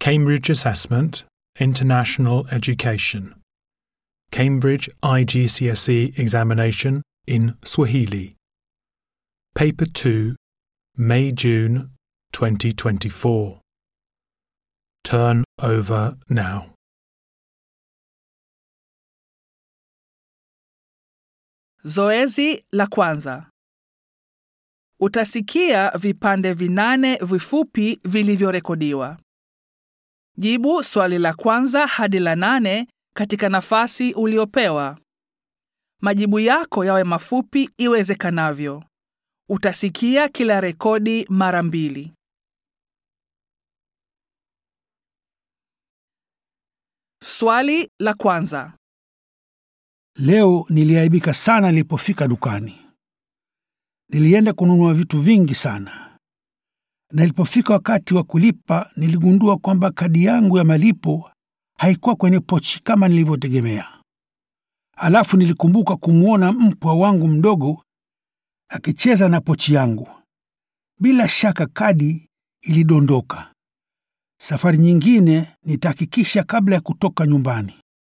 Cambridge Assessment, International Education. Cambridge IGCSE examination in Swahili. Paper 2, May June 2024. Turn over now. Zoezi la kwanza. Utasikia vipande vinane vifupi vilivyorekodiwa. Jibu swali la kwanza hadi la nane katika nafasi uliopewa. Majibu yako yawe mafupi iwezekanavyo. Utasikia kila rekodi mara mbili. Swali la kwanza. Leo niliaibika sana nilipofika dukani. Nilienda kununua vitu vingi sana, na ilipofika wakati wa kulipa niligundua kwamba kadi yangu ya malipo haikuwa kwenye pochi kama nilivyotegemea. Alafu nilikumbuka kumwona mpwa wangu mdogo akicheza na pochi yangu. Bila shaka kadi ilidondoka. Safari nyingine nitahakikisha kabla ya kutoka nyumbani.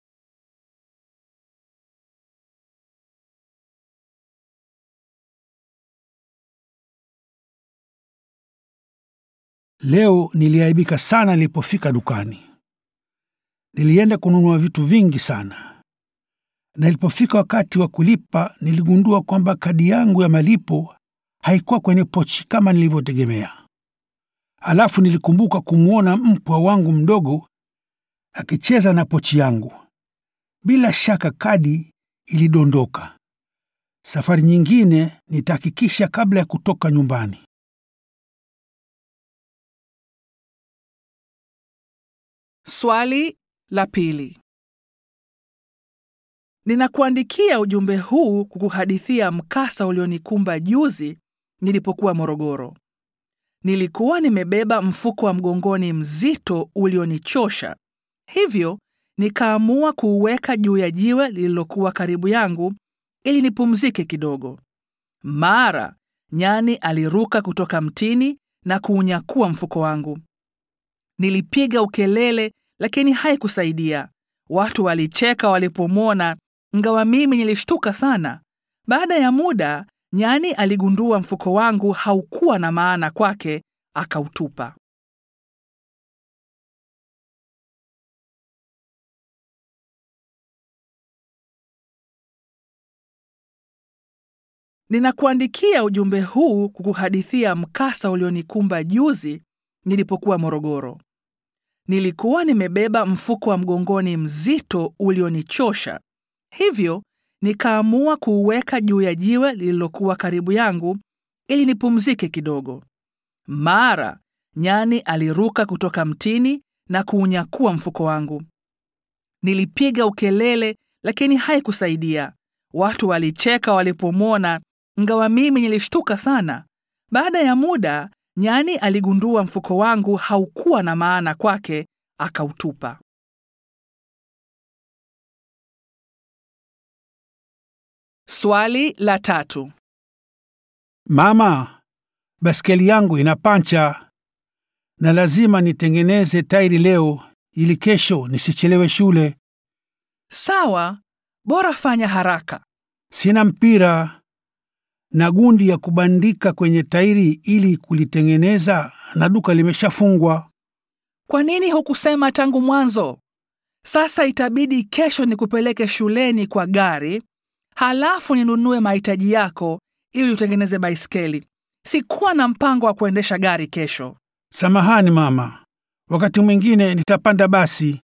Leo niliaibika sana nilipofika dukani. Nilienda kununua vitu vingi sana, na ilipofika wakati wa kulipa niligundua kwamba kadi yangu ya malipo haikuwa kwenye pochi kama nilivyotegemea. Alafu nilikumbuka kumwona mpwa wangu mdogo akicheza na pochi yangu. Bila shaka kadi ilidondoka. Safari nyingine nitahakikisha kabla ya kutoka nyumbani. Swali la pili. Ninakuandikia ujumbe huu kukuhadithia mkasa ulionikumba juzi nilipokuwa Morogoro. Nilikuwa nimebeba mfuko wa mgongoni mzito ulionichosha, hivyo nikaamua kuuweka juu ya jiwe lililokuwa karibu yangu ili nipumzike kidogo. Mara nyani aliruka kutoka mtini na kuunyakua mfuko wangu. Nilipiga ukelele lakini haikusaidia. Watu walicheka walipomwona, ingawa mimi nilishtuka sana. Baada ya muda, nyani aligundua mfuko wangu haukuwa na maana kwake, akautupa. Ninakuandikia ujumbe huu kukuhadithia mkasa ulionikumba juzi nilipokuwa Morogoro. Nilikuwa nimebeba mfuko wa mgongoni mzito ulionichosha, hivyo nikaamua kuuweka juu ya jiwe lililokuwa karibu yangu ili nipumzike kidogo. Mara nyani aliruka kutoka mtini na kuunyakua mfuko wangu. Nilipiga ukelele lakini haikusaidia. Watu walicheka walipomwona, ingawa mimi nilishtuka sana. Baada ya muda nyani aligundua mfuko wangu haukuwa na maana kwake, akautupa. Swali la tatu. Mama, baskeli yangu ina pancha na lazima nitengeneze tairi leo ili kesho nisichelewe shule. Sawa, bora fanya haraka. Sina mpira na gundi ya kubandika kwenye tairi ili kulitengeneza, na duka limeshafungwa. Kwa nini hukusema tangu mwanzo? Sasa itabidi kesho nikupeleke shuleni kwa gari, halafu ninunue mahitaji yako ili utengeneze baiskeli. Sikuwa na mpango wa kuendesha gari kesho. Samahani mama, wakati mwingine nitapanda basi.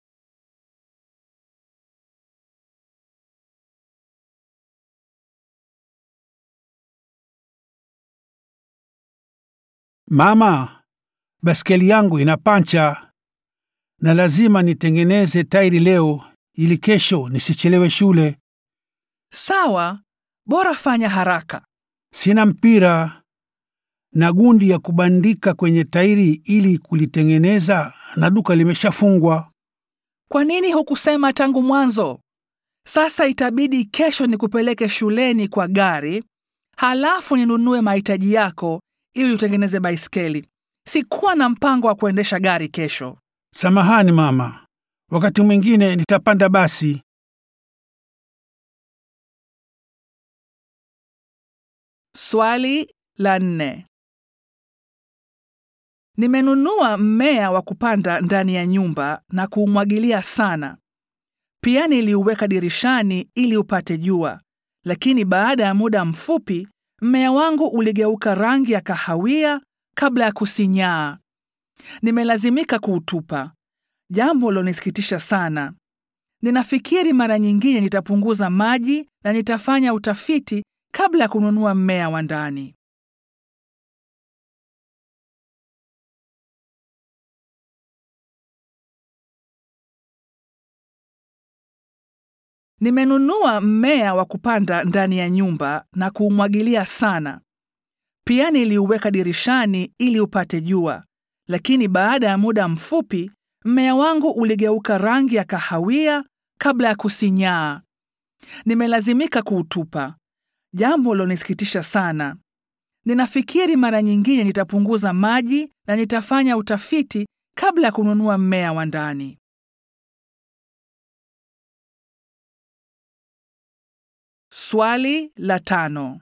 Mama, baskeli yangu ina pancha na lazima nitengeneze tairi leo ili kesho nisichelewe shule. Sawa, bora fanya haraka. Sina mpira na gundi ya kubandika kwenye tairi ili kulitengeneza, na duka limeshafungwa. Kwa nini hukusema tangu mwanzo? Sasa itabidi kesho nikupeleke shuleni kwa gari, halafu ninunue mahitaji yako ili utengeneze baiskeli. Sikuwa na mpango wa kuendesha gari kesho. Samahani mama, wakati mwingine nitapanda basi. Swali la nne. Nimenunua mmea wa kupanda ndani ya nyumba na kuumwagilia sana. Pia niliuweka dirishani ili upate jua, lakini baada ya muda mfupi mmea wangu uligeuka rangi ya kahawia kabla ya kusinyaa. Nimelazimika kuutupa, jambo lilonisikitisha sana. Ninafikiri mara nyingine nitapunguza maji na nitafanya utafiti kabla ya kununua mmea wa ndani. Nimenunua mmea wa kupanda ndani ya nyumba na kuumwagilia sana. Pia niliuweka dirishani ili upate jua, lakini baada ya muda mfupi mmea wangu uligeuka rangi ya kahawia kabla ya kusinyaa. Nimelazimika kuutupa, jambo lilonisikitisha sana. Ninafikiri mara nyingine nitapunguza maji na nitafanya utafiti kabla ya kununua mmea wa ndani. Swali la tano.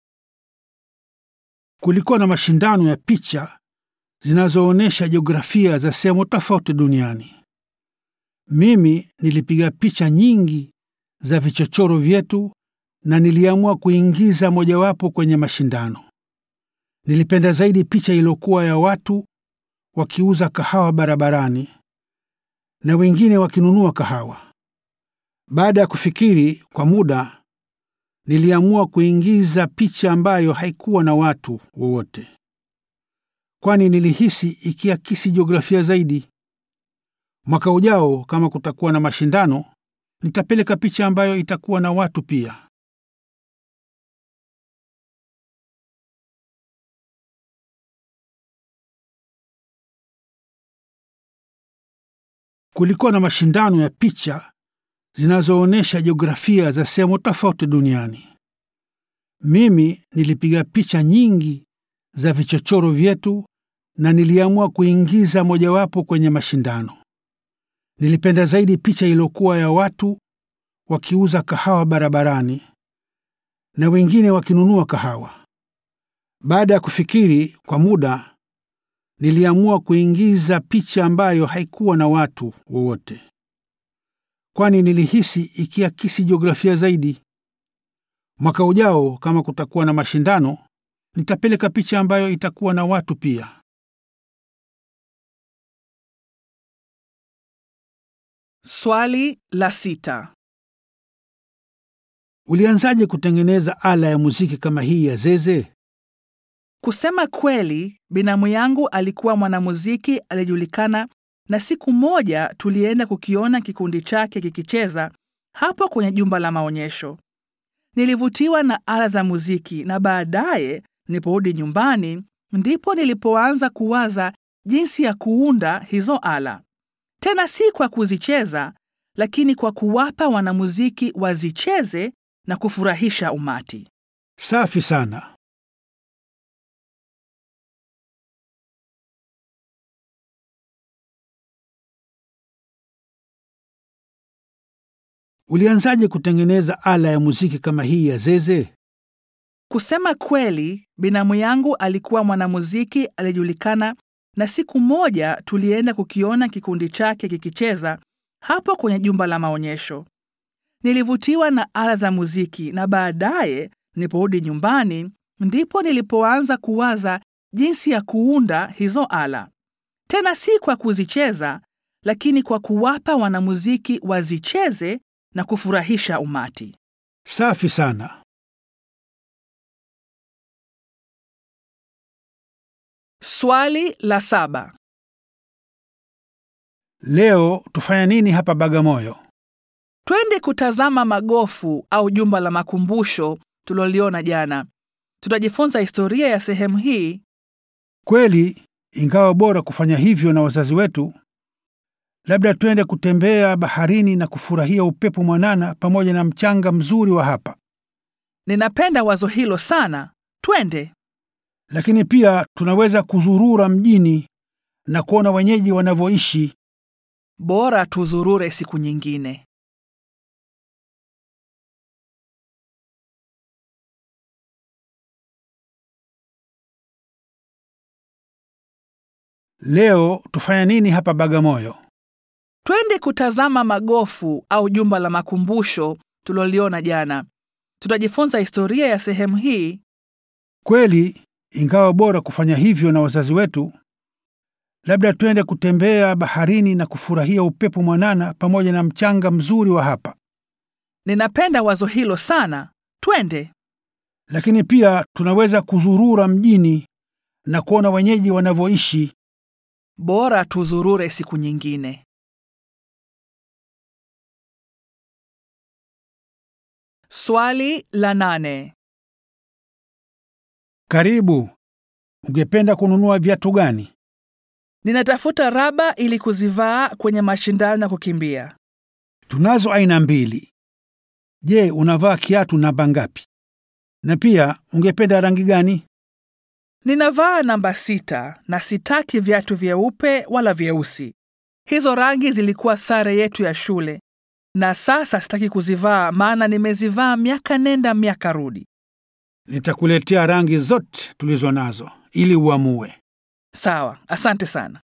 Kulikuwa na mashindano ya picha zinazoonyesha jiografia za sehemu tofauti duniani. Mimi nilipiga picha nyingi za vichochoro vyetu na niliamua kuingiza mojawapo kwenye mashindano. Nilipenda zaidi picha iliyokuwa ya watu wakiuza kahawa barabarani na wengine wakinunua kahawa. Baada ya kufikiri kwa muda, niliamua kuingiza picha ambayo haikuwa na watu wowote, kwani nilihisi ikiakisi jiografia zaidi. Mwaka ujao, kama kutakuwa na mashindano, nitapeleka picha ambayo itakuwa na watu pia. Kulikuwa na mashindano ya picha zinazoonyesha jiografia za sehemu tofauti duniani. Mimi nilipiga picha nyingi za vichochoro vyetu na niliamua kuingiza mojawapo kwenye mashindano. Nilipenda zaidi picha iliyokuwa ya watu wakiuza kahawa barabarani na wengine wakinunua kahawa. Baada ya kufikiri kwa muda, niliamua kuingiza picha ambayo haikuwa na watu wowote, kwani nilihisi ikiakisi jiografia zaidi. Mwaka ujao, kama kutakuwa na mashindano, nitapeleka picha ambayo itakuwa na watu pia. Swali la sita. Ulianzaje kutengeneza ala ya muziki kama hii ya zeze? Kusema kweli, binamu yangu alikuwa mwanamuziki aliyejulikana, na siku moja tulienda kukiona kikundi chake kikicheza hapo kwenye jumba la maonyesho. Nilivutiwa na ala za muziki, na baadaye niliporudi nyumbani ndipo nilipoanza kuwaza jinsi ya kuunda hizo ala, tena si kwa kuzicheza, lakini kwa kuwapa wanamuziki wazicheze na kufurahisha umati. Safi sana. Ulianzaje kutengeneza ala ya muziki kama hii ya zeze? Kusema kweli, binamu yangu alikuwa mwanamuziki aliyejulikana, na siku moja tulienda kukiona kikundi chake kikicheza hapo kwenye jumba la maonyesho. Nilivutiwa na ala za muziki, na baadaye niliporudi nyumbani ndipo nilipoanza kuwaza jinsi ya kuunda hizo ala, tena si kwa kuzicheza, lakini kwa kuwapa wanamuziki wazicheze na kufurahisha umati. Safi sana. Swali la saba. Leo tufanya nini hapa Bagamoyo? Twende kutazama magofu au jumba la makumbusho tuliloliona jana. Tutajifunza historia ya sehemu hii. Kweli, ingawa bora kufanya hivyo na wazazi wetu, labda twende kutembea baharini na kufurahia upepo mwanana pamoja na mchanga mzuri wa hapa. Ninapenda wazo hilo sana. Twende. Lakini pia tunaweza kuzurura mjini na kuona wenyeji wanavyoishi Bora tuzurure siku nyingine. Leo tufanya nini hapa Bagamoyo? Twende kutazama magofu au jumba la makumbusho tuliloliona jana. Tutajifunza historia ya sehemu hii. Kweli, ingawa bora kufanya hivyo na wazazi wetu, labda twende kutembea baharini na kufurahia upepo mwanana pamoja na mchanga mzuri wa hapa. Ninapenda wazo hilo sana. Twende. Lakini pia tunaweza kuzurura mjini na kuona wenyeji wanavyoishi. Bora tuzurure siku nyingine. Swali la nane. Karibu. Ungependa kununua viatu gani? Ninatafuta raba ili kuzivaa kwenye mashindano ya kukimbia. Tunazo aina mbili. Je, unavaa kiatu namba ngapi? Na pia ungependa rangi gani? Ninavaa namba sita na sitaki viatu vyeupe wala vyeusi. Hizo rangi zilikuwa sare yetu ya shule, na sasa sitaki kuzivaa, maana nimezivaa miaka nenda miaka rudi. Nitakuletea rangi zote tulizo nazo ili uamue. Sawa, asante sana.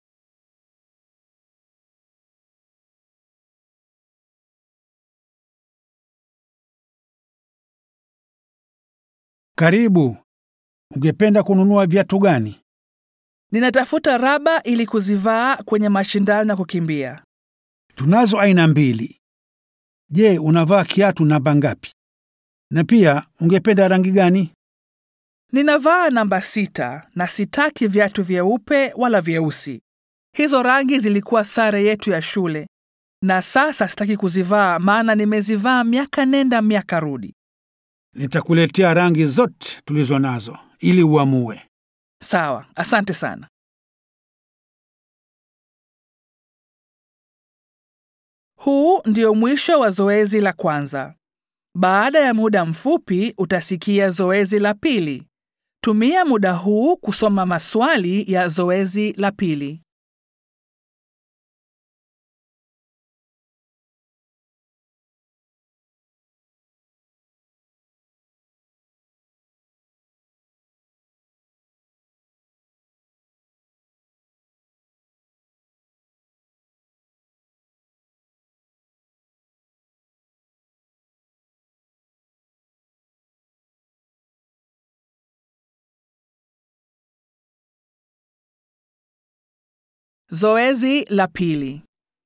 Karibu. Ungependa kununua viatu gani? Ninatafuta raba ili kuzivaa kwenye mashindano ya kukimbia. Tunazo aina mbili. Je, unavaa kiatu namba ngapi? Na pia ungependa rangi gani? Ninavaa namba sita na sitaki viatu vyeupe wala vyeusi. Hizo rangi zilikuwa sare yetu ya shule, na sasa sitaki kuzivaa, maana nimezivaa miaka nenda miaka rudi. Nitakuletea rangi zote tulizo nazo ili uamue. Sawa, asante sana. Huu ndio mwisho wa zoezi la kwanza. Baada ya muda mfupi utasikia zoezi la pili. Tumia muda huu kusoma maswali ya zoezi la pili. Zoezi la pili.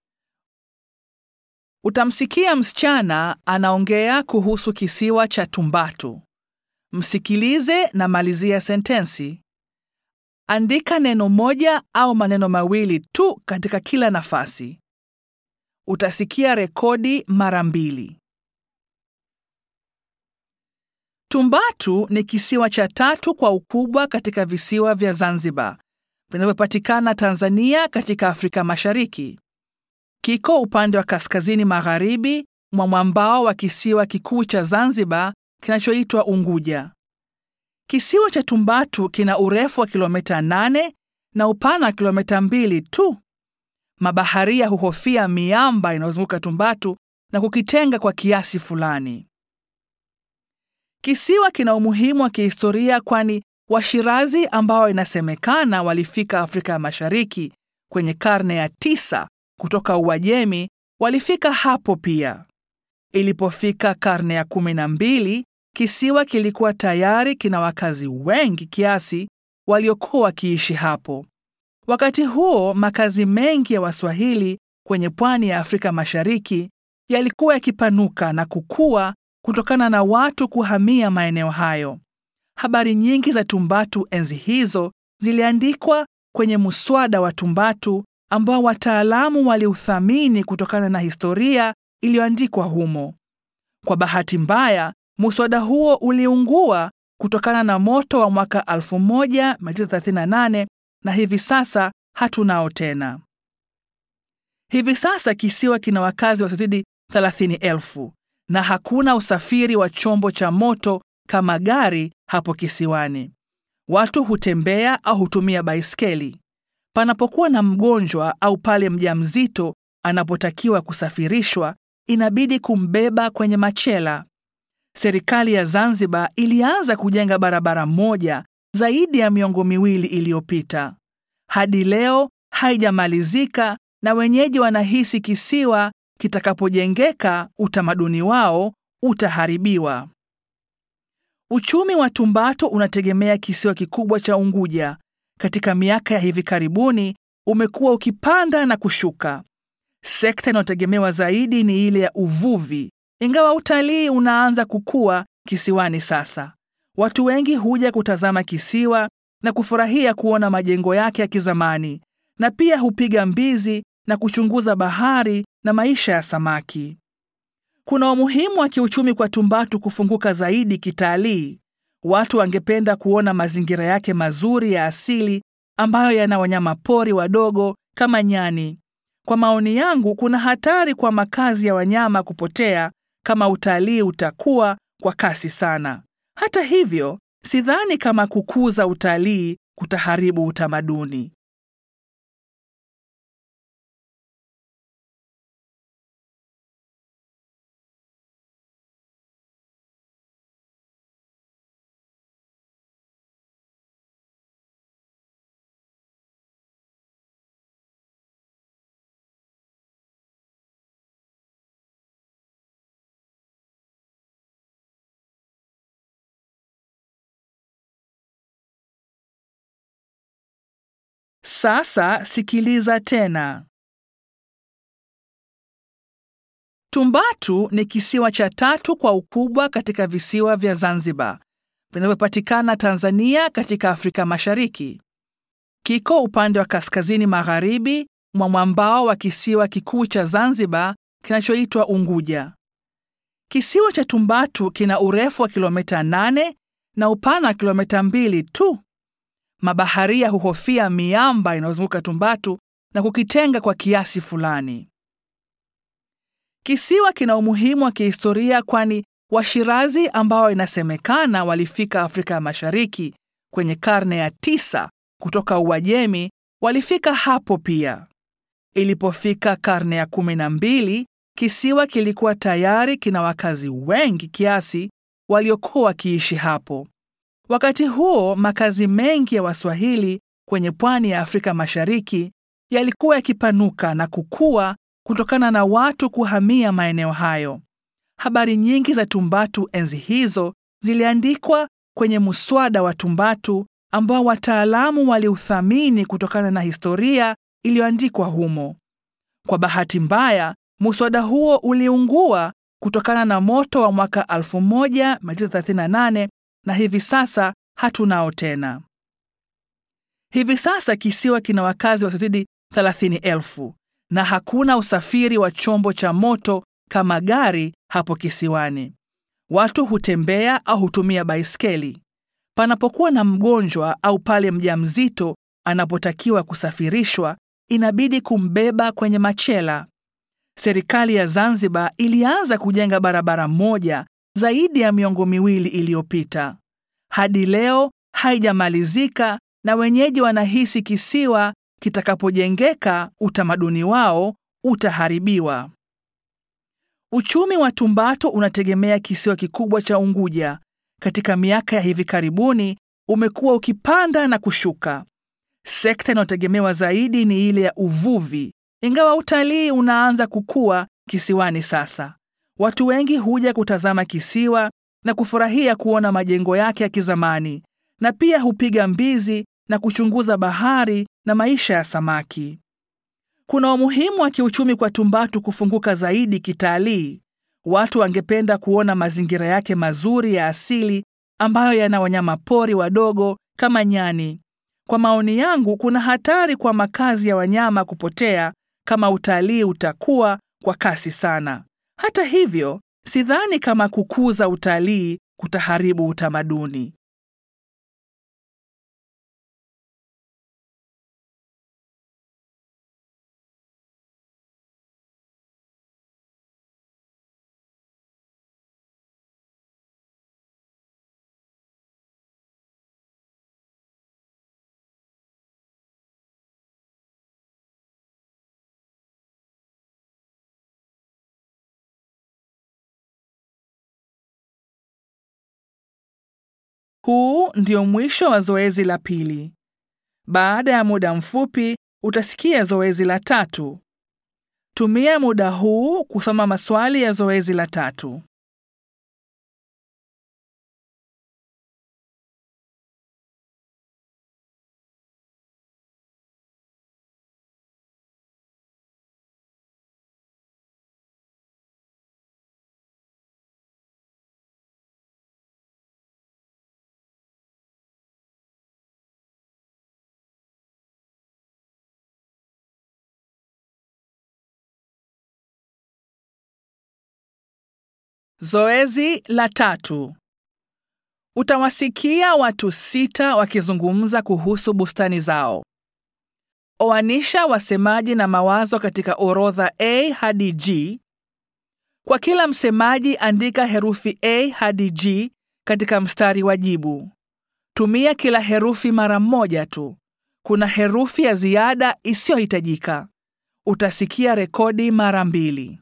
Utamsikia msichana anaongea kuhusu kisiwa cha Tumbatu. Msikilize na malizia sentensi. Andika neno moja au maneno mawili tu katika kila nafasi. Utasikia rekodi mara mbili. Tumbatu ni kisiwa cha tatu kwa ukubwa katika visiwa vya Zanzibar vinavyopatikana Tanzania katika Afrika Mashariki. Kiko upande wa kaskazini magharibi mwa mwambao wa kisiwa kikuu cha Zanzibar kinachoitwa Unguja. Kisiwa cha Tumbatu kina urefu wa kilomita 8 na upana wa kilomita mbili tu. Mabaharia huhofia miamba inayozunguka Tumbatu na kukitenga kwa kiasi fulani. Kisiwa kina umuhimu wa kihistoria kwani Washirazi ambao inasemekana walifika Afrika ya Mashariki kwenye karne ya tisa kutoka Uajemi walifika hapo pia. Ilipofika karne ya kumi na mbili, kisiwa kilikuwa tayari kina wakazi wengi kiasi waliokuwa wakiishi hapo. Wakati huo makazi mengi ya Waswahili kwenye pwani ya Afrika Mashariki yalikuwa yakipanuka na kukua kutokana na watu kuhamia maeneo hayo. Habari nyingi za Tumbatu enzi hizo ziliandikwa kwenye muswada wa Tumbatu ambao wataalamu waliuthamini kutokana na historia iliyoandikwa humo. Kwa bahati mbaya, muswada huo uliungua kutokana na moto wa mwaka 1938 na hivi sasa hatunao tena. Hivi sasa kisiwa kina wakazi wasiozidi 30,000 na hakuna usafiri wa chombo cha moto kama gari hapo kisiwani. Watu hutembea au hutumia baiskeli. Panapokuwa na mgonjwa au pale mjamzito anapotakiwa kusafirishwa, inabidi kumbeba kwenye machela. Serikali ya Zanzibar ilianza kujenga barabara moja zaidi ya miongo miwili iliyopita. Hadi leo haijamalizika na wenyeji wanahisi kisiwa kitakapojengeka utamaduni wao utaharibiwa. Uchumi wa Tumbatu unategemea kisiwa kikubwa cha Unguja. Katika miaka ya hivi karibuni umekuwa ukipanda na kushuka. Sekta inayotegemewa zaidi ni ile ya uvuvi, ingawa utalii unaanza kukua kisiwani sasa. Watu wengi huja kutazama kisiwa na kufurahia kuona majengo yake ya kizamani, na pia hupiga mbizi na kuchunguza bahari na maisha ya samaki. Kuna umuhimu wa kiuchumi kwa Tumbatu kufunguka zaidi kitalii. Watu wangependa kuona mazingira yake mazuri ya asili ambayo yana wanyama pori wadogo kama nyani. Kwa maoni yangu, kuna hatari kwa makazi ya wanyama kupotea kama utalii utakuwa kwa kasi sana. Hata hivyo, sidhani kama kukuza utalii kutaharibu utamaduni. Sasa sikiliza tena. Tumbatu ni kisiwa cha tatu kwa ukubwa katika visiwa vya Zanzibar vinavyopatikana Tanzania katika Afrika Mashariki. Kiko upande wa kaskazini magharibi mwa mwambao wa kisiwa kikuu cha Zanzibar kinachoitwa Unguja. Kisiwa cha Tumbatu kina urefu wa kilomita 8 na upana wa kilomita mbili tu. Mabaharia huhofia miamba inayozunguka Tumbatu na kukitenga kwa kiasi fulani. Kisiwa kina umuhimu wa kihistoria kwani Washirazi ambao inasemekana walifika Afrika ya Mashariki kwenye karne ya tisa kutoka Uajemi walifika hapo pia. Ilipofika karne ya kumi na mbili, kisiwa kilikuwa tayari kina wakazi wengi kiasi waliokuwa wakiishi hapo. Wakati huo makazi mengi ya Waswahili kwenye pwani ya Afrika Mashariki yalikuwa yakipanuka na kukua kutokana na watu kuhamia maeneo hayo. Habari nyingi za Tumbatu enzi hizo ziliandikwa kwenye muswada wa Tumbatu ambao wataalamu waliuthamini kutokana na historia iliyoandikwa humo. Kwa bahati mbaya, muswada huo uliungua kutokana na moto wa mwaka 1938 na hivi sasa hatunao tena. Hivi sasa kisiwa kina wakazi wasiozidi 30,000 na hakuna usafiri wa chombo cha moto kama gari hapo kisiwani. Watu hutembea au hutumia baiskeli. Panapokuwa na mgonjwa au pale mjamzito anapotakiwa kusafirishwa, inabidi kumbeba kwenye machela. Serikali ya Zanzibar ilianza kujenga barabara moja zaidi ya miongo miwili iliyopita. Hadi leo haijamalizika na wenyeji wanahisi kisiwa kitakapojengeka utamaduni wao utaharibiwa. Uchumi wa Tumbatu unategemea kisiwa kikubwa cha Unguja. Katika miaka ya hivi karibuni umekuwa ukipanda na kushuka. Sekta inayotegemewa zaidi ni ile ya uvuvi, ingawa utalii unaanza kukua kisiwani sasa. Watu wengi huja kutazama kisiwa na kufurahia kuona majengo yake ya kizamani, na pia hupiga mbizi na kuchunguza bahari na maisha ya samaki. Kuna umuhimu wa kiuchumi kwa Tumbatu kufunguka zaidi kitalii. Watu wangependa kuona mazingira yake mazuri ya asili ambayo yana wanyama pori wadogo kama nyani. Kwa maoni yangu, kuna hatari kwa makazi ya wanyama kupotea kama utalii utakuwa kwa kasi sana. Hata hivyo, sidhani kama kukuza utalii kutaharibu utamaduni. Huu ndio mwisho wa zoezi la pili. Baada ya muda mfupi utasikia zoezi la tatu. Tumia muda huu kusoma maswali ya zoezi la tatu. Zoezi la tatu. Utawasikia watu sita wakizungumza kuhusu bustani zao. Oanisha wasemaji na mawazo katika orodha A hadi G. Kwa kila msemaji andika herufi A hadi G katika mstari wa jibu. Tumia kila herufi mara moja tu. Kuna herufi ya ziada isiyohitajika. Utasikia rekodi mara mbili.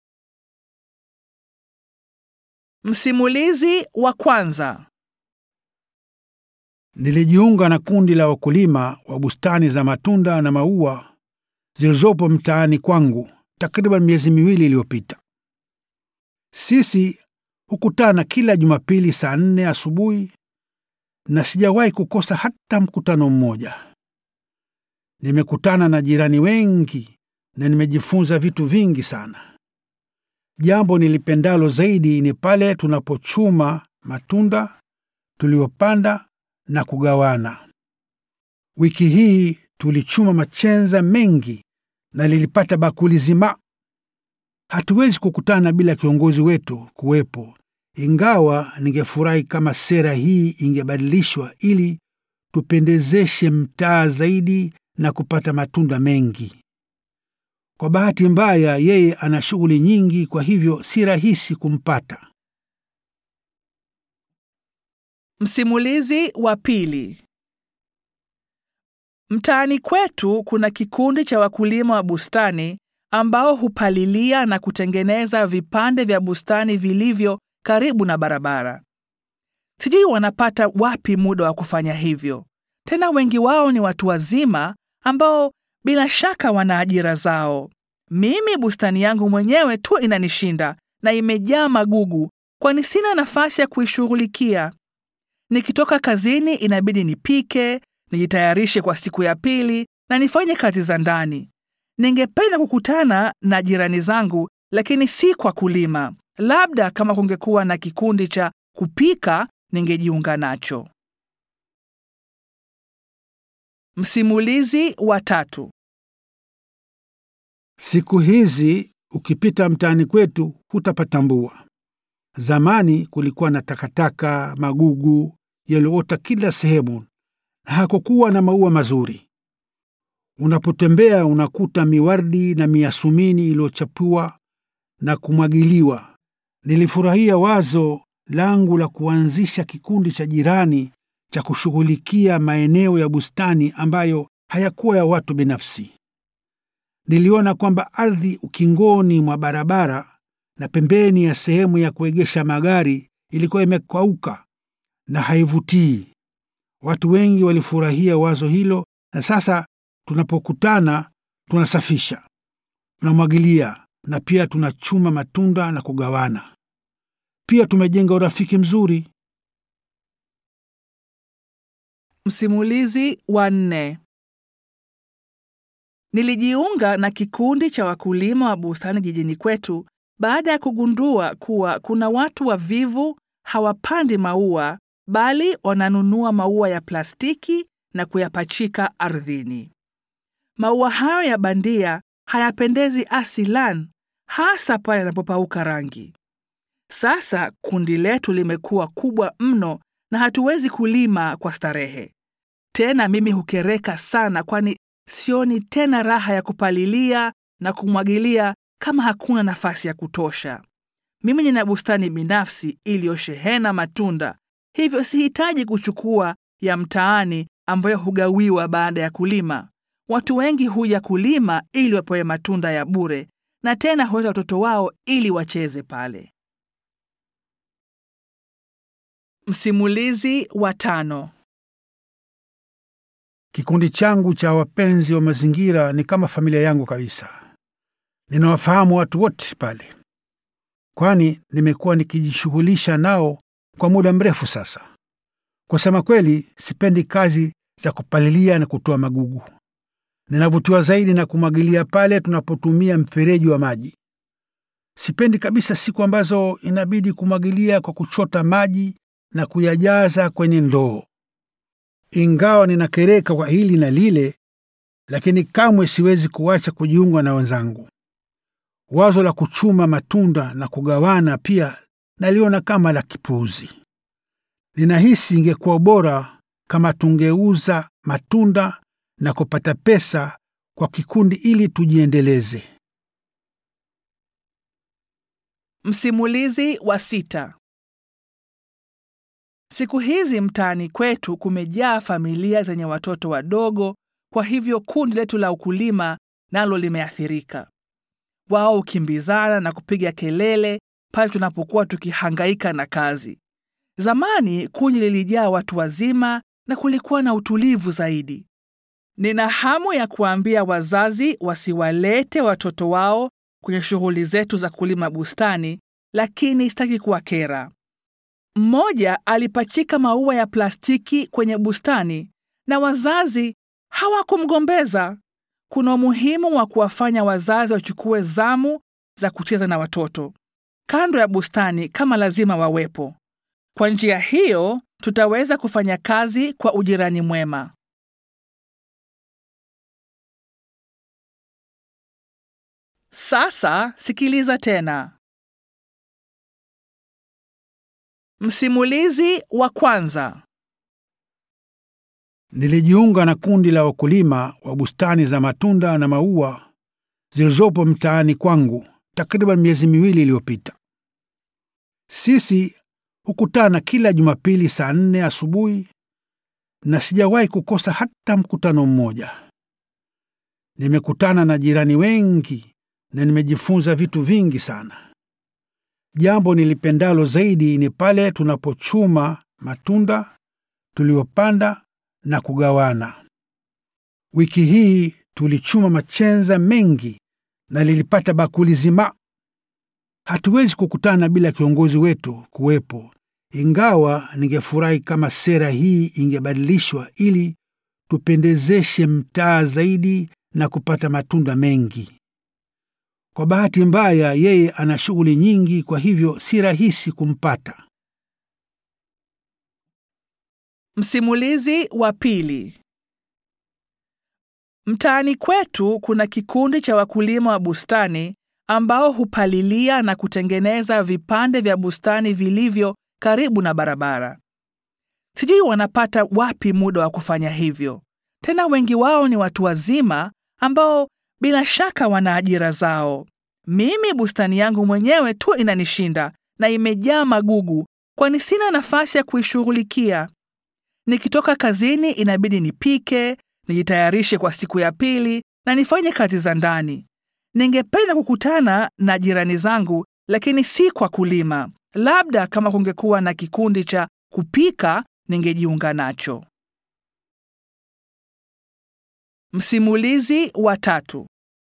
Msimulizi wa kwanza. Nilijiunga na kundi la wakulima wa bustani za matunda na maua zilizopo mtaani kwangu takriban miezi miwili iliyopita. Sisi hukutana kila Jumapili saa nne asubuhi na sijawahi kukosa hata mkutano mmoja. Nimekutana na jirani wengi na nimejifunza vitu vingi sana. Jambo nilipendalo zaidi ni pale tunapochuma matunda tuliyopanda na kugawana. Wiki hii tulichuma machenza mengi na lilipata bakuli zima. Hatuwezi kukutana bila kiongozi wetu kuwepo, ingawa ningefurahi kama sera hii ingebadilishwa ili tupendezeshe mtaa zaidi na kupata matunda mengi. Kwa bahati mbaya, yeye ana shughuli nyingi, kwa hivyo si rahisi kumpata. Msimulizi wa pili. Mtaani kwetu kuna kikundi cha wakulima wa bustani ambao hupalilia na kutengeneza vipande vya bustani vilivyo karibu na barabara. Sijui wanapata wapi muda wa kufanya hivyo. Tena wengi wao ni watu wazima ambao bila shaka wana ajira zao. Mimi bustani yangu mwenyewe tu inanishinda na imejaa magugu, kwani sina nafasi ya kuishughulikia. Nikitoka kazini inabidi nipike, nijitayarishe kwa siku ya pili na nifanye kazi za ndani. Ningependa kukutana na jirani zangu, lakini si kwa kulima. Labda kama kungekuwa na kikundi cha kupika, ningejiunga nacho. Msimulizi wa tatu. Siku hizi ukipita mtaani kwetu hutapatambua. Zamani kulikuwa na takataka, magugu yaliyoota kila sehemu na hakukuwa na maua mazuri. Unapotembea unakuta miwardi na miasumini iliyochapua na kumwagiliwa. Nilifurahia wazo langu la kuanzisha kikundi cha jirani cha kushughulikia maeneo ya bustani ambayo hayakuwa ya watu binafsi. Niliona kwamba ardhi ukingoni mwa barabara na pembeni ya sehemu ya kuegesha magari ilikuwa imekauka na haivutii. Watu wengi walifurahia wazo hilo, na sasa tunapokutana tunasafisha, tunamwagilia na pia tunachuma matunda na kugawana. Pia tumejenga urafiki mzuri. Msimulizi wa nne. Nilijiunga na kikundi cha wakulima wa bustani jijini kwetu baada ya kugundua kuwa kuna watu wavivu hawapandi maua bali wananunua maua ya plastiki na kuyapachika ardhini. Maua hayo ya bandia hayapendezi asilan, hasa pale yanapopauka rangi. Sasa kundi letu limekuwa kubwa mno na hatuwezi kulima kwa starehe tena. Mimi hukereka sana, kwani sioni tena raha ya kupalilia na kumwagilia kama hakuna nafasi ya kutosha. Mimi nina bustani binafsi iliyoshehena matunda, hivyo sihitaji kuchukua ya mtaani ambayo hugawiwa baada ya kulima. Watu wengi huja kulima ili wapewe matunda ya bure, na tena huleta watoto wao ili wacheze pale. Msimulizi wa tano. Kikundi changu cha wapenzi wa mazingira ni kama familia yangu kabisa. Ninawafahamu watu wote pale, kwani nimekuwa nikijishughulisha nao kwa muda mrefu sasa. Kusema kweli, sipendi kazi za kupalilia na kutoa magugu. Ninavutiwa zaidi na kumwagilia pale tunapotumia mfereji wa maji. Sipendi kabisa siku ambazo inabidi kumwagilia kwa kuchota maji na kuyajaza kwenye ndoo. Ingawa ninakereka kwa hili na lile, lakini kamwe siwezi kuacha kujiunga na wenzangu. Wazo la kuchuma matunda na kugawana pia naliona kama la kipuuzi. Ninahisi ingekuwa bora kama tungeuza matunda na kupata pesa kwa kikundi ili tujiendeleze. Msimulizi wa sita. Siku hizi mtaani kwetu kumejaa familia zenye watoto wadogo, kwa hivyo kundi letu la ukulima nalo limeathirika. Wao hukimbizana na kupiga kelele pale tunapokuwa tukihangaika na kazi. Zamani kundi lilijaa watu wazima na kulikuwa na utulivu zaidi. Nina hamu ya kuambia wazazi wasiwalete watoto wao kwenye shughuli zetu za kulima bustani, lakini sitaki kuwakera. Mmoja alipachika maua ya plastiki kwenye bustani na wazazi hawakumgombeza. Kuna umuhimu wa kuwafanya wazazi wachukue zamu za kucheza na watoto kando ya bustani kama lazima wawepo. Kwa njia hiyo tutaweza kufanya kazi kwa ujirani mwema. Sasa sikiliza tena. Msimulizi wa kwanza. Nilijiunga na kundi la wakulima wa bustani za matunda na maua zilizopo mtaani kwangu takriban miezi miwili iliyopita. Sisi hukutana kila Jumapili saa nne asubuhi na sijawahi kukosa hata mkutano mmoja. Nimekutana na jirani wengi na nimejifunza vitu vingi sana. Jambo nilipendalo zaidi ni pale tunapochuma matunda tuliyopanda na kugawana. Wiki hii tulichuma machenza mengi na lilipata bakuli zima. Hatuwezi kukutana bila kiongozi wetu kuwepo, ingawa ningefurahi kama sera hii ingebadilishwa ili tupendezeshe mtaa zaidi na kupata matunda mengi. Kwa bahati mbaya, yeye ana shughuli nyingi, kwa hivyo si rahisi kumpata. Msimulizi wa pili. Mtaani kwetu kuna kikundi cha wakulima wa bustani ambao hupalilia na kutengeneza vipande vya bustani vilivyo karibu na barabara. Sijui wanapata wapi muda wa kufanya hivyo. Tena wengi wao ni watu wazima ambao bila shaka wana ajira zao. Mimi bustani yangu mwenyewe tu inanishinda na imejaa magugu, kwani sina nafasi ya kuishughulikia. Nikitoka kazini inabidi nipike, nijitayarishe kwa siku ya pili na nifanye kazi za ndani. Ningependa kukutana na jirani zangu, lakini si kwa kulima. Labda kama kungekuwa na kikundi cha kupika, ningejiunga nacho. Msimulizi wa tatu.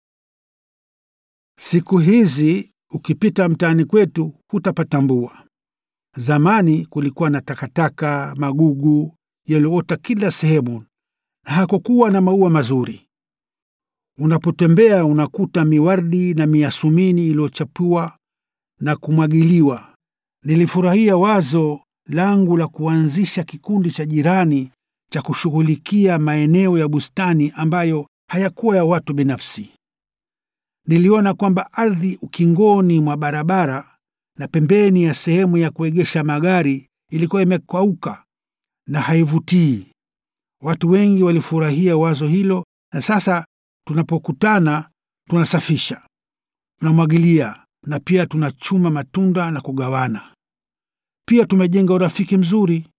Siku hizi ukipita mtaani kwetu hutapatambua. Zamani kulikuwa na takataka, magugu yaliyoota kila sehemu na hakukuwa na maua mazuri. Unapotembea unakuta miwardi na miasumini iliyochapua na kumwagiliwa. Nilifurahia wazo langu la kuanzisha kikundi cha jirani cha kushughulikia maeneo ya bustani ambayo hayakuwa ya watu binafsi. Niliona kwamba ardhi ukingoni mwa barabara na pembeni ya sehemu ya kuegesha magari ilikuwa imekauka na haivutii. Watu wengi walifurahia wazo hilo, na sasa tunapokutana tunasafisha, tunamwagilia na pia tunachuma matunda na kugawana. Pia tumejenga urafiki mzuri.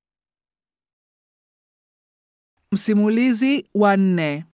Msimulizi wa nne.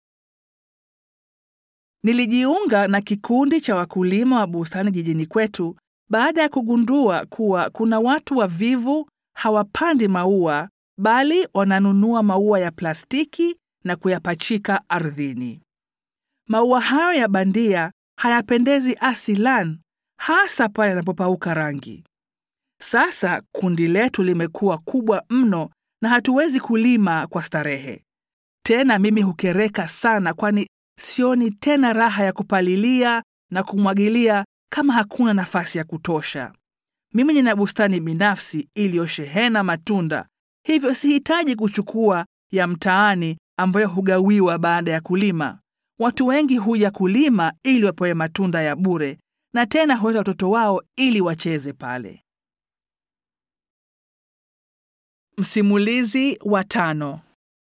Nilijiunga na kikundi cha wakulima wa bustani jijini kwetu baada ya kugundua kuwa kuna watu wavivu hawapandi maua bali wananunua maua ya plastiki na kuyapachika ardhini. Maua hayo ya bandia hayapendezi asilan, hasa pale yanapopauka rangi. Sasa kundi letu limekuwa kubwa mno na hatuwezi kulima kwa starehe tena. Mimi hukereka sana, kwani sioni tena raha ya kupalilia na kumwagilia kama hakuna nafasi ya kutosha. Mimi nina bustani binafsi iliyoshehena matunda, hivyo sihitaji kuchukua ya mtaani ambayo hugawiwa baada ya kulima. Watu wengi huja kulima ili wapewe matunda ya bure, na tena huleta watoto wao ili wacheze pale. Msimulizi wa tano.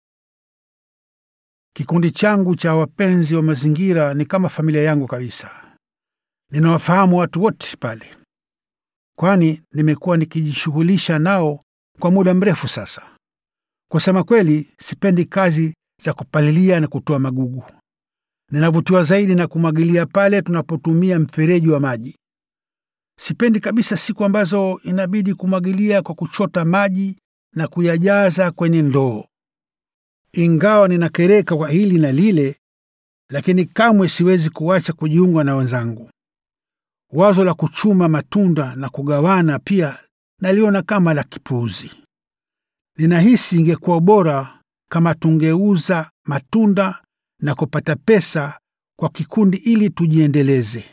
Kikundi changu cha wapenzi wa mazingira ni kama familia yangu kabisa. Ninawafahamu watu wote pale, kwani nimekuwa nikijishughulisha nao kwa muda mrefu sasa. Kusema kweli, sipendi kazi za kupalilia na kutoa magugu. Ninavutiwa zaidi na kumwagilia pale tunapotumia mfereji wa maji. Sipendi kabisa siku ambazo inabidi kumwagilia kwa kuchota maji na kuyajaza kwenye ndoo. Ingawa ninakereka kwa hili na lile, lakini kamwe siwezi kuacha kujiunga na wenzangu. Wazo la kuchuma matunda na kugawana pia naliona kama la kipuuzi. Ninahisi ingekuwa bora kama tungeuza matunda na kupata pesa kwa kikundi ili tujiendeleze.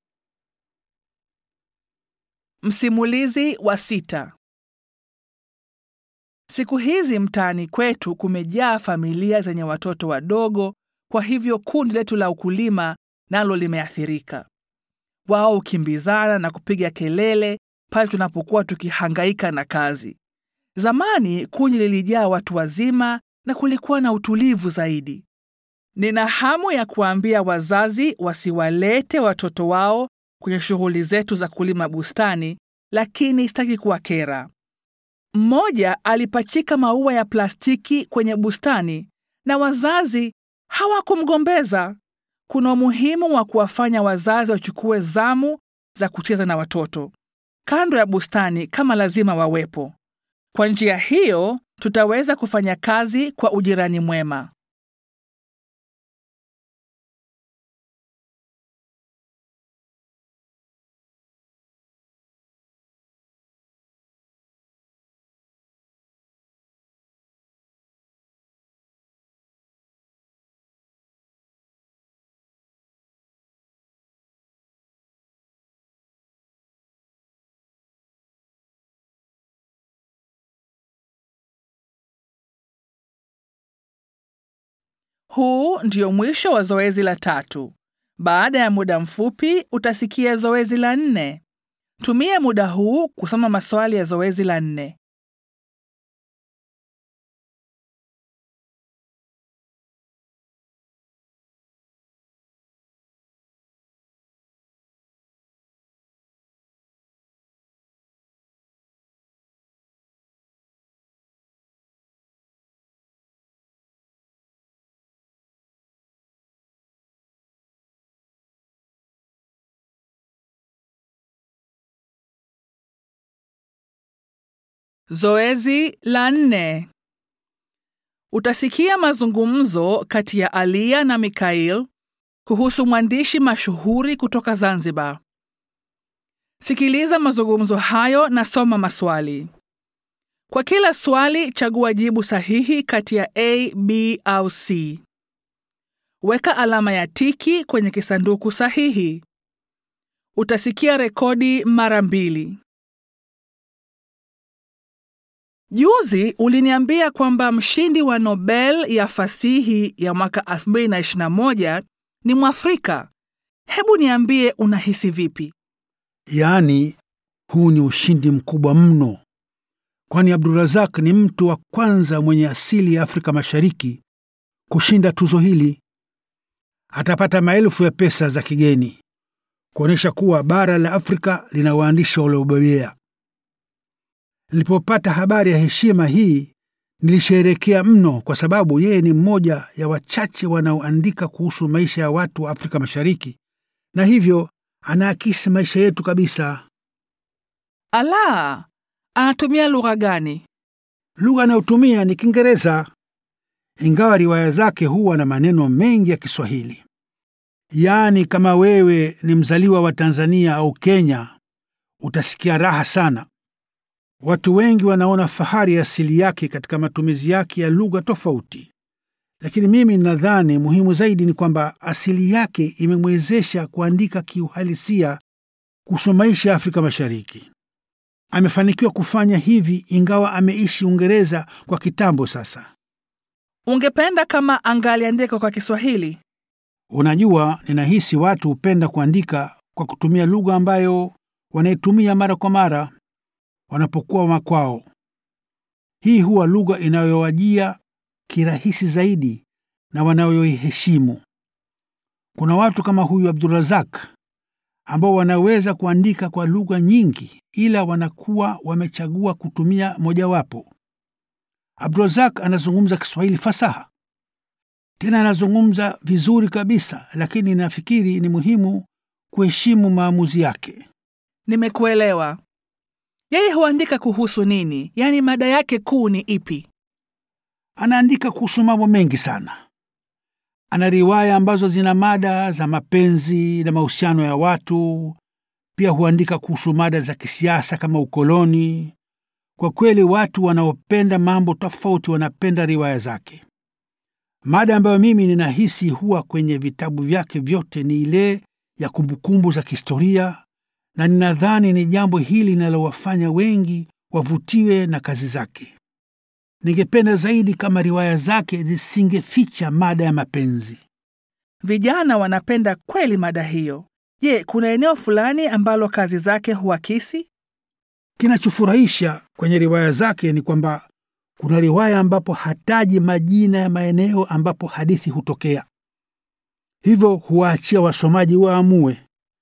Msimulizi wa sita. Siku hizi mtaani kwetu kumejaa familia zenye watoto wadogo, kwa hivyo kundi letu la ukulima nalo limeathirika. Wao hukimbizana na kupiga kelele pale tunapokuwa tukihangaika na kazi. Zamani kundi lilijaa watu wazima na kulikuwa na utulivu zaidi. Nina hamu ya kuambia wazazi wasiwalete watoto wao kwenye shughuli zetu za kulima bustani, lakini sitaki kuwakera. Mmoja alipachika maua ya plastiki kwenye bustani na wazazi hawakumgombeza. Kuna umuhimu wa kuwafanya wazazi wachukue zamu za kucheza na watoto kando ya bustani kama lazima wawepo. Kwa njia hiyo tutaweza kufanya kazi kwa ujirani mwema. Huu ndio mwisho wa zoezi la tatu. Baada ya muda mfupi utasikia zoezi la nne. Tumia muda huu kusoma maswali ya zoezi la nne. Zoezi la nne. Utasikia mazungumzo kati ya Alia na Mikhail kuhusu mwandishi mashuhuri kutoka Zanzibar. Sikiliza mazungumzo hayo na soma maswali. Kwa kila swali chagua jibu sahihi kati ya A, B au C. Weka alama ya tiki kwenye kisanduku sahihi. Utasikia rekodi mara mbili. Juzi uliniambia kwamba mshindi wa Nobel ya fasihi ya mwaka 2021 ni Mwafrika. Hebu niambie unahisi vipi? Yaani, huu ni ushindi mkubwa mno, kwani Abdurazak ni mtu wa kwanza mwenye asili ya Afrika Mashariki kushinda tuzo hili. Atapata maelfu ya pesa za kigeni kuonyesha kuwa bara la Afrika lina waandishi waliobobea. Nilipopata habari ya heshima hii nilisherehekea mno, kwa sababu yeye ni mmoja ya wachache wanaoandika kuhusu maisha ya watu wa Afrika Mashariki, na hivyo anaakisi maisha yetu kabisa. Ala, Anatumia lugha gani? Lugha anayotumia ni Kiingereza, ingawa riwaya zake huwa na maneno mengi ya Kiswahili. Yaani, kama wewe ni mzaliwa wa Tanzania au Kenya, utasikia raha sana. Watu wengi wanaona fahari ya asili yake katika matumizi yake ya lugha tofauti, lakini mimi nadhani muhimu zaidi ni kwamba asili yake imemwezesha kuandika kiuhalisia kuhusu maisha ya Afrika Mashariki. Amefanikiwa kufanya hivi ingawa ameishi Uingereza kwa kitambo sasa. Ungependa kama angaliandika kwa Kiswahili? Unajua, ninahisi watu hupenda kuandika kwa kutumia lugha ambayo wanaitumia mara kwa mara wanapokuwa makwao. Hii huwa lugha inayowajia kirahisi zaidi na wanayoiheshimu. Kuna watu kama huyu Abdurazak ambao wanaweza kuandika kwa lugha nyingi, ila wanakuwa wamechagua kutumia mojawapo. Abdurazak anazungumza Kiswahili fasaha, tena anazungumza vizuri kabisa, lakini nafikiri ni muhimu kuheshimu maamuzi yake. Nimekuelewa. Yeye huandika kuhusu nini? Yaani mada yake kuu ni ipi? Anaandika kuhusu mambo mengi sana. Ana riwaya ambazo zina mada za mapenzi na mahusiano ya watu. Pia huandika kuhusu mada za kisiasa kama ukoloni. Kwa kweli, watu wanaopenda mambo tofauti wanapenda riwaya zake. Mada ambayo mimi ninahisi huwa kwenye vitabu vyake vyote ni ile ya kumbukumbu za kihistoria, na ninadhani ni jambo hili linalowafanya wengi wavutiwe na kazi zake. Ningependa zaidi kama riwaya zake zisingeficha mada ya mapenzi. Vijana wanapenda kweli mada hiyo. Je, kuna eneo fulani ambalo kazi zake huakisi? Kinachofurahisha kwenye riwaya zake ni kwamba kuna riwaya ambapo hataji majina ya maeneo ambapo hadithi hutokea, hivyo huwaachia wasomaji waamue.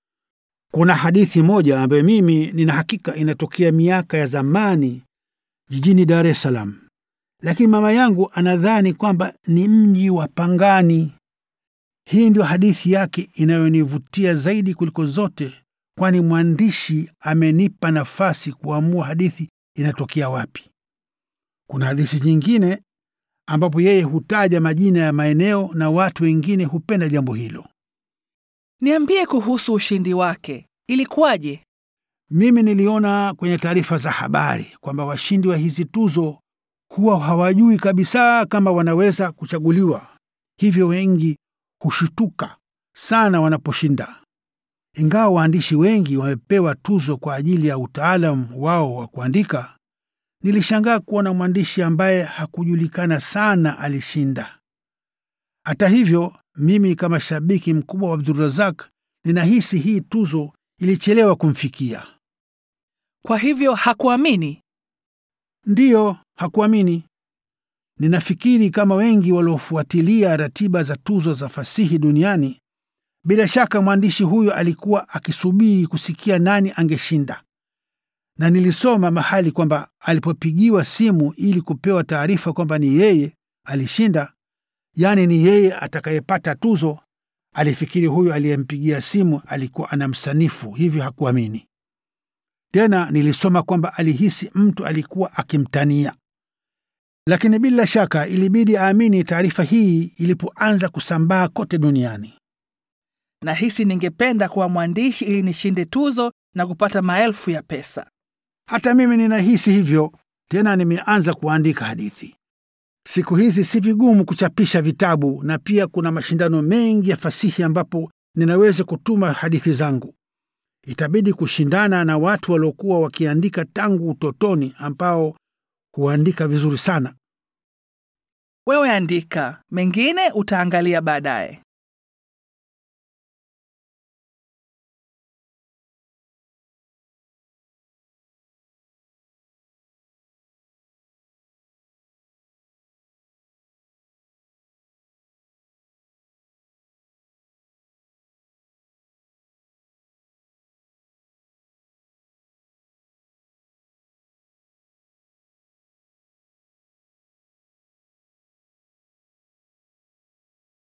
Kuna hadithi moja ambayo mimi nina hakika inatokea miaka ya zamani jijini Dar es Salaam, lakini mama yangu anadhani kwamba ni mji wa Pangani. Hii ndio hadithi yake inayonivutia zaidi kuliko zote, kwani mwandishi amenipa nafasi kuamua hadithi inatokea wapi. Kuna hadithi nyingine ambapo yeye hutaja majina ya maeneo na watu wengine hupenda jambo hilo. Niambie kuhusu ushindi wake. Ilikuwaje? Mimi niliona kwenye taarifa za habari kwamba washindi wa hizi tuzo huwa hawajui kabisa kama wanaweza kuchaguliwa, hivyo wengi hushituka sana wanaposhinda. Ingawa waandishi wengi wamepewa tuzo kwa ajili ya utaalamu wao wa kuandika, nilishangaa kuona mwandishi ambaye hakujulikana sana alishinda. Hata hivyo, mimi kama shabiki mkubwa wa Abdurazak ninahisi hii tuzo ilichelewa kumfikia. Kwa hivyo hakuamini? Ndiyo, hakuamini. Ninafikiri kama wengi waliofuatilia ratiba za tuzo za fasihi duniani, bila shaka mwandishi huyo alikuwa akisubiri kusikia nani angeshinda, na nilisoma mahali kwamba alipopigiwa simu ili kupewa taarifa kwamba ni yeye alishinda, yaani ni yeye atakayepata tuzo, alifikiri huyo aliyempigia simu alikuwa anamsanifu, hivyo hakuamini. Tena nilisoma kwamba alihisi mtu alikuwa akimtania, lakini bila shaka ilibidi aamini taarifa hii ilipoanza kusambaa kote duniani. Nahisi ningependa kuwa mwandishi ili nishinde tuzo na kupata maelfu ya pesa. Hata mimi ninahisi hivyo. Tena nimeanza kuandika hadithi. Siku hizi si vigumu kuchapisha vitabu, na pia kuna mashindano mengi ya fasihi ambapo ninaweza kutuma hadithi zangu. Itabidi kushindana na watu waliokuwa wakiandika tangu utotoni, ambao huandika vizuri sana. Wewe andika, mengine utaangalia baadaye.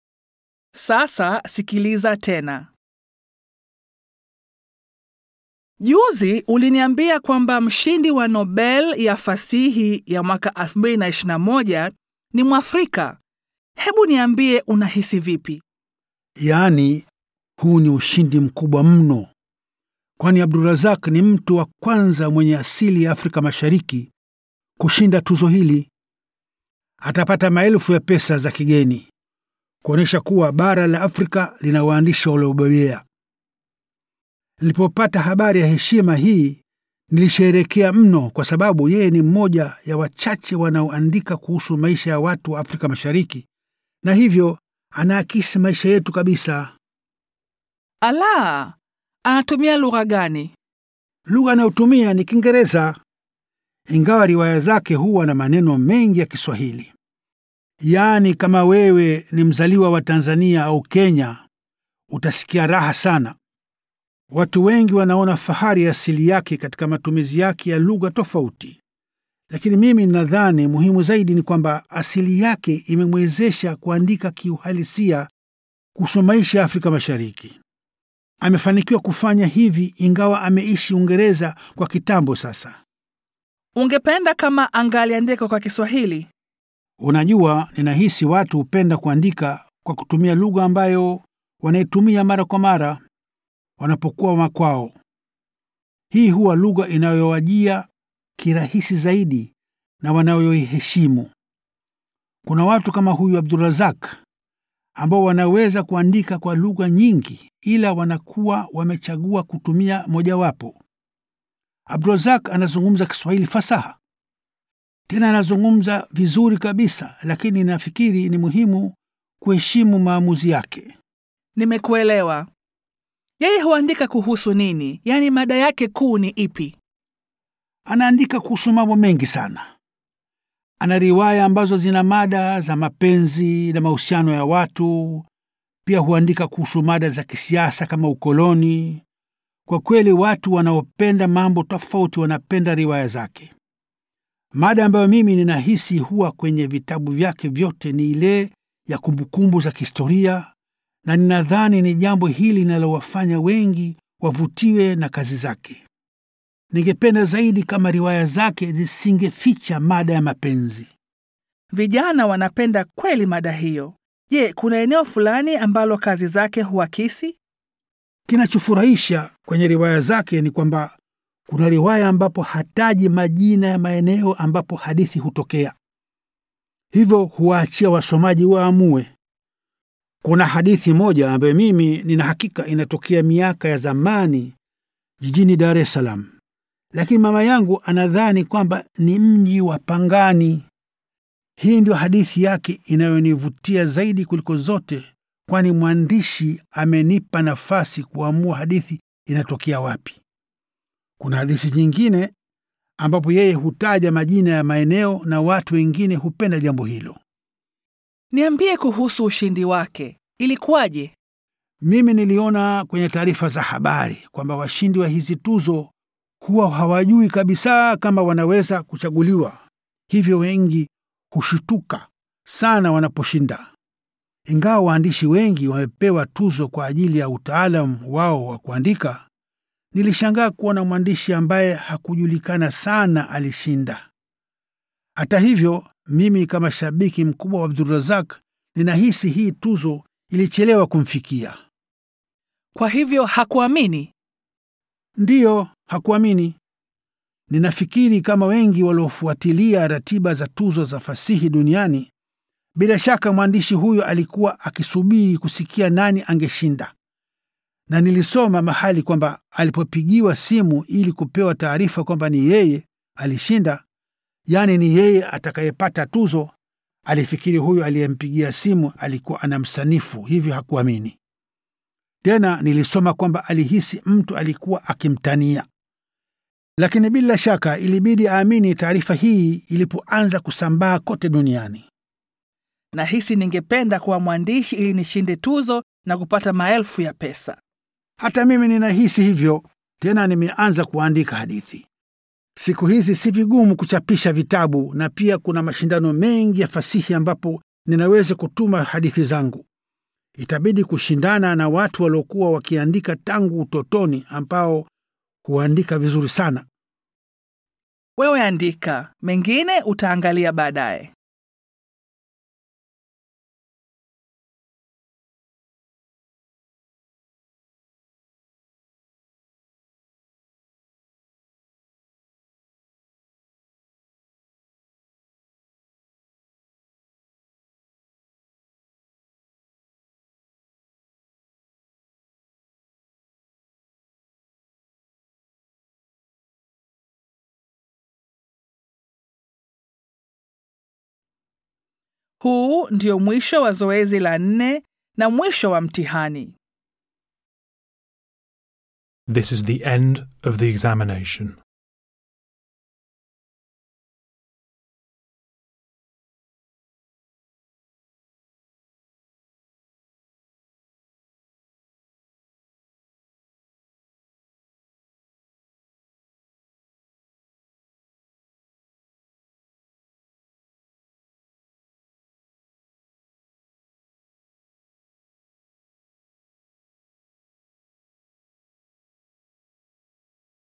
Sasa sikiliza tena. Juzi uliniambia kwamba mshindi wa Nobel ya fasihi ya mwaka 2021 ni Mwafrika. Hebu niambie unahisi vipi? Yaani, huu ni ushindi mkubwa mno, kwani Abdurazak ni mtu wa kwanza mwenye asili ya Afrika Mashariki kushinda tuzo hili. Atapata maelfu ya pesa za kigeni kuonyesha kuwa bara la Afrika lina waandishi waliobobea. Nilipopata habari ya heshima hii nilisherehekea mno, kwa sababu yeye ni mmoja ya wachache wanaoandika kuhusu maisha ya watu wa Afrika Mashariki, na hivyo anaakisi maisha yetu kabisa. Ala, anatumia lugha gani? Lugha anayotumia ni Kiingereza, ingawa riwaya zake huwa na maneno mengi ya Kiswahili. Yaani, kama wewe ni mzaliwa wa Tanzania au Kenya, utasikia raha sana. Watu wengi wanaona fahari ya asili yake katika matumizi yake ya lugha tofauti, lakini mimi nadhani muhimu zaidi ni kwamba asili yake imemwezesha kuandika kiuhalisia kuhusu maisha ya Afrika Mashariki. Amefanikiwa kufanya hivi ingawa ameishi Uingereza kwa kitambo sasa. Ungependa kama angaliandika kwa Kiswahili? Unajua, ninahisi watu hupenda kuandika kwa kutumia lugha ambayo wanaitumia mara kwa mara wanapokuwa makwao. Hii huwa lugha inayowajia kirahisi zaidi na wanayoiheshimu. Kuna watu kama huyu Abdurazak ambao wanaweza kuandika kwa lugha nyingi, ila wanakuwa wamechagua kutumia mojawapo. Abdurazak anazungumza Kiswahili fasaha, tena anazungumza vizuri kabisa, lakini nafikiri ni muhimu kuheshimu maamuzi yake. Nimekuelewa. Yeye huandika kuhusu nini? Yaani mada yake kuu ni ipi? Anaandika kuhusu mambo mengi sana. Ana riwaya ambazo zina mada za mapenzi na mahusiano ya watu. Pia huandika kuhusu mada za kisiasa kama ukoloni. Kwa kweli, watu wanaopenda mambo tofauti wanapenda riwaya zake. Mada ambayo mimi ninahisi huwa kwenye vitabu vyake vyote ni ile ya kumbukumbu za kihistoria, na ninadhani ni jambo hili linalowafanya wengi wavutiwe na kazi zake. Ningependa zaidi kama riwaya zake zisingeficha mada ya mapenzi. Vijana wanapenda kweli mada hiyo. Je, kuna eneo fulani ambalo kazi zake huakisi? Kinachofurahisha kwenye riwaya zake ni kwamba kuna riwaya ambapo hataji majina ya maeneo ambapo hadithi hutokea, hivyo huwaachia wasomaji waamue. Kuna hadithi moja ambayo mimi nina hakika inatokea miaka ya zamani jijini Dar es Salaam, lakini mama yangu anadhani kwamba ni mji wa Pangani. Hii ndio hadithi yake inayonivutia zaidi kuliko zote, kwani mwandishi amenipa nafasi kuamua hadithi inatokea wapi. Kuna hadithi nyingine ambapo yeye hutaja majina ya maeneo na watu wengine hupenda jambo hilo. Niambie kuhusu ushindi wake. Ilikuwaje? Mimi niliona kwenye taarifa za habari kwamba washindi wa hizi tuzo huwa hawajui kabisa kama wanaweza kuchaguliwa, hivyo wengi hushituka sana wanaposhinda. Ingawa waandishi wengi wamepewa tuzo kwa ajili ya utaalamu wao wa kuandika, nilishangaa kuona mwandishi ambaye hakujulikana sana alishinda. Hata hivyo, mimi kama shabiki mkubwa wa Abdurazak ninahisi hii tuzo ilichelewa kumfikia. Kwa hivyo hakuamini? Ndiyo, hakuamini. Ninafikiri kama wengi waliofuatilia ratiba za tuzo za fasihi duniani, bila shaka mwandishi huyo alikuwa akisubiri kusikia nani angeshinda, na nilisoma mahali kwamba alipopigiwa simu ili kupewa taarifa kwamba ni yeye alishinda, yaani ni yeye atakayepata tuzo, alifikiri huyo aliyempigia simu alikuwa anamsanifu, hivyo hakuamini. Tena nilisoma kwamba alihisi mtu alikuwa akimtania, lakini bila shaka ilibidi aamini taarifa hii ilipoanza kusambaa kote duniani. Nahisi ningependa kuwa mwandishi ili nishinde tuzo na kupata maelfu ya pesa. Hata mimi ninahisi hivyo. Tena nimeanza kuandika hadithi. Siku hizi si vigumu kuchapisha vitabu, na pia kuna mashindano mengi ya fasihi ambapo ninaweza kutuma hadithi zangu. Itabidi kushindana na watu waliokuwa wakiandika tangu utotoni, ambao Kuandika vizuri sana. Wewe andika, mengine utaangalia baadaye. Huu ndio mwisho wa zoezi la nne na mwisho wa mtihani. This is the end of the examination.